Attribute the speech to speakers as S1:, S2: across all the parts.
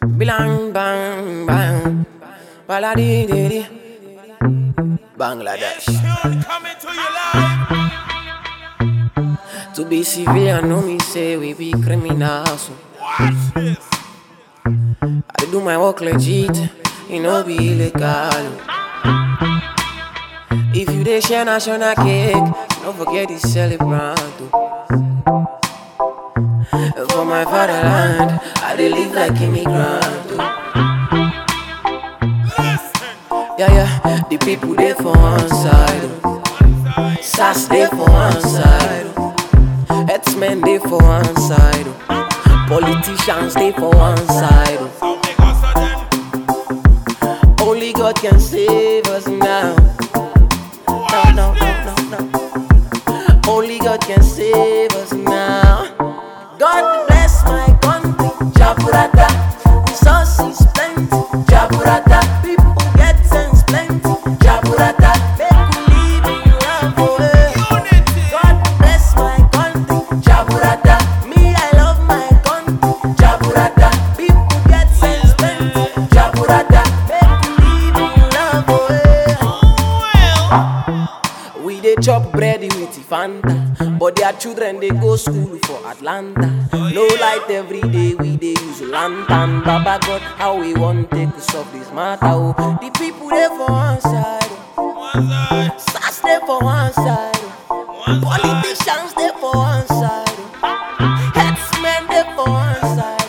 S1: Bilang bang bang, baladi di di. Bangladesh.
S2: Tune coming to you live.
S1: To be civilian, no me say we be criminals. so.
S2: Watch this.
S1: I dey do my work legit, it no be illegal. If you dey share national cake, don't forget the celebrant. oh. For my fatherland, I dey live like immigrant. oh.
S2: Listen.
S1: Yeah, yeah, the people dey for one side. oh. SAS dey for one side. oh. Herdsmen dey for one side. oh. Politicians dey for one side. oh.
S2: So make us a then.
S1: Only God can save us now. No, no, no, no, no. Only God can save us now. God bless my country, Jaburata. Resources plenty, Jaburata. People get sense plenty, Jaburata. Make we live in love, oh, eh.
S2: Unity.
S1: God bless my country, Jaburata. Me, I love my country, Jaburata. People get sense plenty, Jaburata. Make we live in love, oh, eh.
S2: Well.
S1: We dey chop bread with Fanta, but their children dey go school for Atlanta. No light every day, we dey use lantern. Baba God, how we wan take to solve this matter? Oh, the people dey for one side, oh.
S2: One side.
S1: SAS dey for one side, oh.
S2: One side.
S1: politicians dey for one side, oh. herdsmen dey for one side.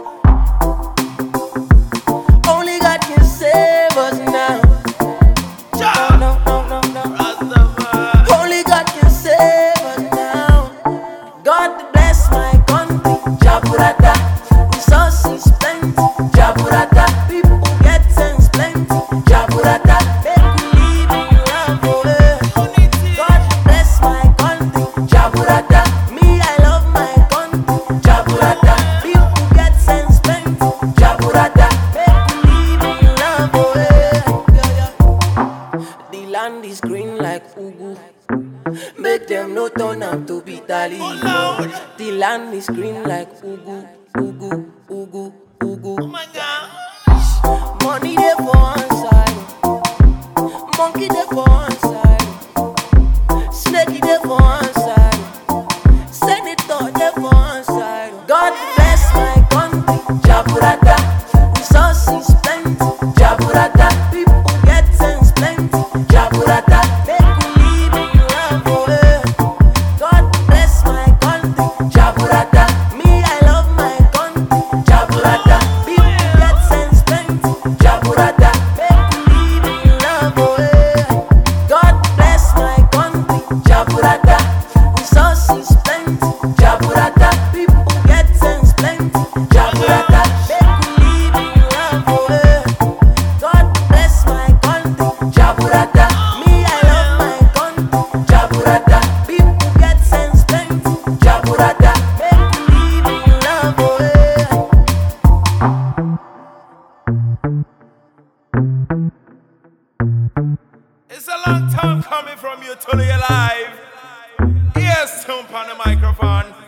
S1: oh. Only God can save us now. No,
S2: Jah.
S1: no, no, no, no.
S2: Rastafari.
S1: Only God can save us now. God bless my country, Jaburata. Resources plenty, Jaburata. People get sense plenty, Jaburata. Make we live in love, oh, eh.
S2: Unity.
S1: God bless my country, Jaburata. Me, I love my country, Jaburata. People get sense plenty, Jaburata. Make we live in love, oh, eh. Yeah, yeah. The land is green like Ugu. Make them no turn out to be tally.
S2: Lord.
S1: The land is green like Ugu, Ugu, Ugu,
S2: Oh
S1: Ugu.
S2: my God.
S1: Money there for one side, monkey there for one side, snakey there for one side, senator there for one side. God bless my country, Jaburata. Resources plenty, Jaburata. People get sense plenty, Jaburata. Make we live in love, oh, eh. God bless my country, Jaburata. Me, I love my country, Jaburata. People get sense plenty, Jaburata. Make we live in love, oh, eh. God bless my country, Jaburata. Resources plenty, Jaburata. People get sense plenty, Jaburata. Make we live in love, oh, eh. God bless my country, Jaburata. Me, I love my country, Jaburata. People get sense plenty, Jaburata. Make we live in love, oh, eh.
S2: It's a long time coming from you to the live. Yes, Tump on the microphone.